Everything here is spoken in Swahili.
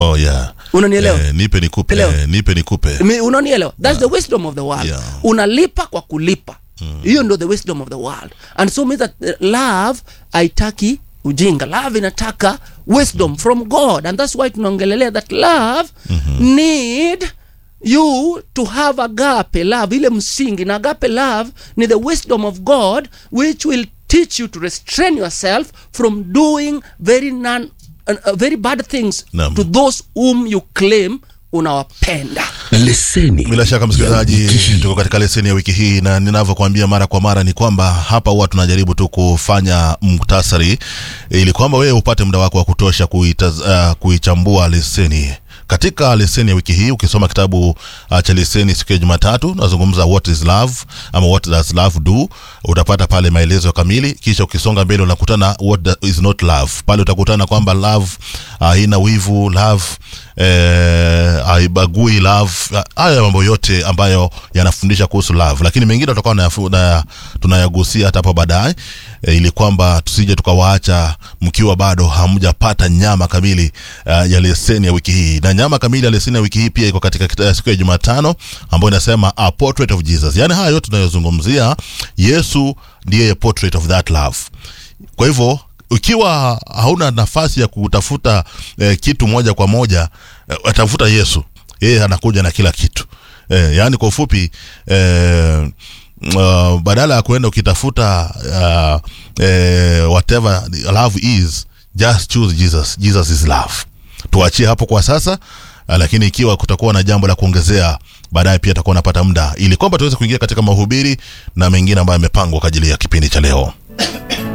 oh yeah unanielewa eh, nipe nikupe Elewa. eh, nipe nikupe Mi- unanielewa thats the wisdom of the world Yeah. unalipa kwa kulipa hiyo ndo the wisdom of the world and so means that uh, love haitaki ujinga love inataka wisdom from god and that's why tunaongelelea that love need you to have agape love ile msingi na agape love ni the wisdom of god which will teach you to restrain yourself from doing very non, uh, uh, very bad things Naam. to those whom you claim unawapenda leseni bila shaka msikilizaji tuko katika leseni ya wiki hii na ninavyokuambia mara kwa mara ni kwamba hapa huwa tunajaribu tu kufanya muktasari ili kwamba wewe upate muda wako wa kutosha kuitaz, uh, kuichambua leseni katika leseni ya wiki hii ukisoma kitabu uh, cha leseni siku ya jumatatu nazungumza what is love ama what does love do utapata pale maelezo kamili kisha ukisonga mbele unakutana what da- is not love pale utakutana kwamba love haina uh, wivu love eh, haibagui love haya mambo yote ambayo yanafundisha kuhusu love lakini mengine tutakuwa nayafu- na- tunayagusia hata hapo baadaye e, ili kwamba tusije tukawaacha mkiwa bado hamjapata nyama kamili uh, ya leseni ya wiki hii na nyama kamili ya leseni ya wiki hii pia iko katika kita- siku ya jumatano ambayo inasema a portrait of jesus yaani haya yote tunayozungumzia yesu ndiye portrait of that love kwa hivyo ikiwa hauna nafasi ya kutafuta eh, kitu moja kwa moja eh, tafuta yesu yeye anakuja na kila kitu eh, yaani kwa ufupi eh, uh, badala ya kuenda ukitafuta uh, eh, whatever love is just choose jesus jesus is love tuachie hapo kwa sasa uh, lakini ikiwa kutakuwa na jambo la kuongezea baadaye pia takuwa napata muda ili kwamba tuweze kuingia katika mahubiri na mengine ambayo yamepangwa kwa ajili ya kipindi cha leo